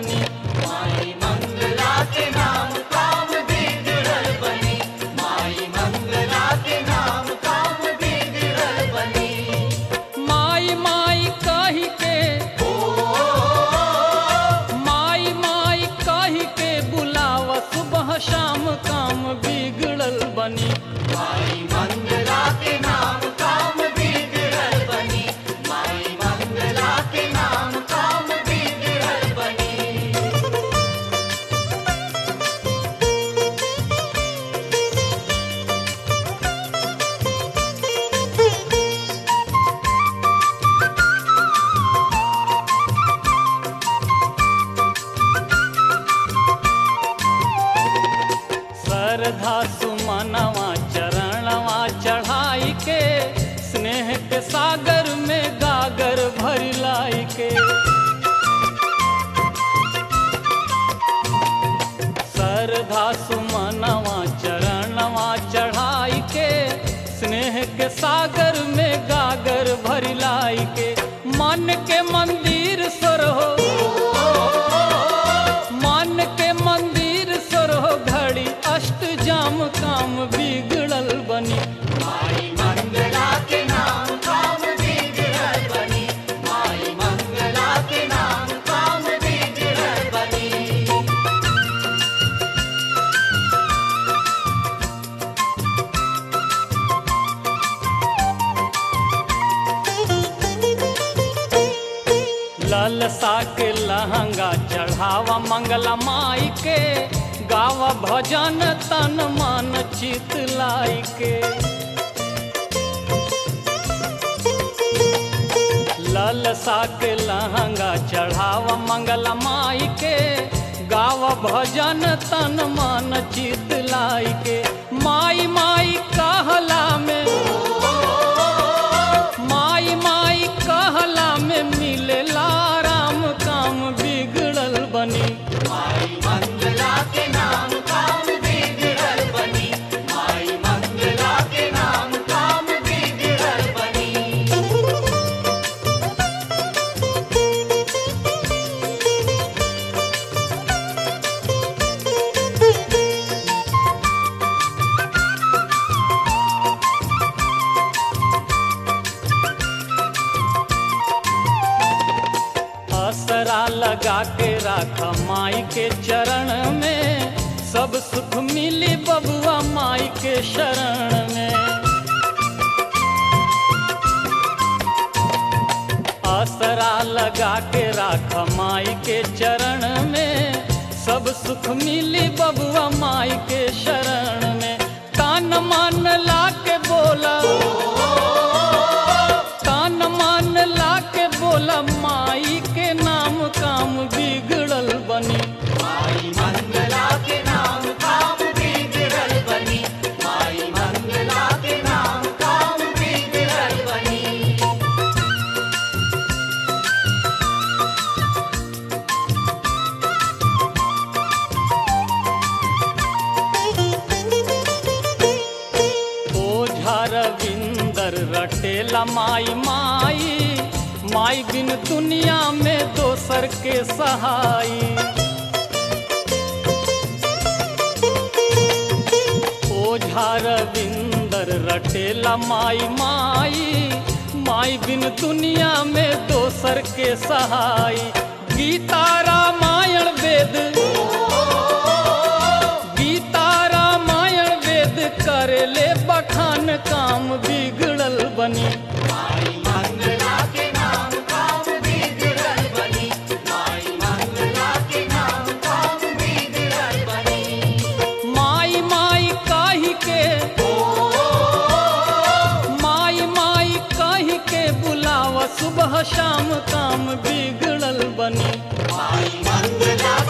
बनी माई मंगला के नाम काम बिगड़ल बनी माई मंगला के नाम काम बिगड़ल बनी माई माई कही के माई माई कही के बुलावा सुबह शाम काम बिगड़ल बनी माई मंगला के नाम काम बिगड़ल बनी माई मंगला के नाम काम बिगड़ल बनी श्रद्धा सुमनवा चरणवा चढ़ाई के स्नेह के सागर में गागर भरिलाई के श्रद्धा सुमनवा चरणवा चढ़ाई के स्नेह के सागर में गागर भरिलाई के मन के मंदिर सरहो मन के मंदिर सरहो घड़ी अष्ट जाम काम बिगड़ल बनी माई मंगला के नाम काम बिगड़ल बनी माई मंगला के नाम काम बिगड़ल बनी ललसा के लहंगा चढ़ावा मंगला माई के गावा भजन तन मन चित लाई के ललसा के लहंगा चढ़ावा मंगला माई के गावा भजन तन मन चित लाई के माई माई कहला में माई माई कहला में मिलेला राम काम बिगड़ल बनी माई मंगला के नाम काम बिगड़ल बनी माई मंगला के नाम काम बिगड़ल बनी असरा लगा के राख माई के चरण में सब सुख मिली बबुआ माई के शरण में असरा लगा के राख माई के चरण में सब सुख मिली बबुआ माई के शरण में कान मान ला के बोला कान मान ला के बोला माई के नाम काम बिगड़ल बनी माई मंगला के नाम काम बिगड़ल बनी माई मंगला के नाम काम बिगड़ल बनी ओझा रविंदर रटेला माई माई माई बिन दुनिया में दोसर के सहाई ओझा रविंदर रटेला माई माई माई बिन दुनिया में दोसर के सहाई गीता रामायण वेद गीता रामायण वेद करेले बखान काम बिगड़ल बनी माई मंगला के नाम काम बिगड़ल बनी माई मंगला के नाम काम बिगड़ल बनी माई माई काहि के माई माई काहि के बुलावा सुबह शाम काम बिगड़ल बनी माई मंगला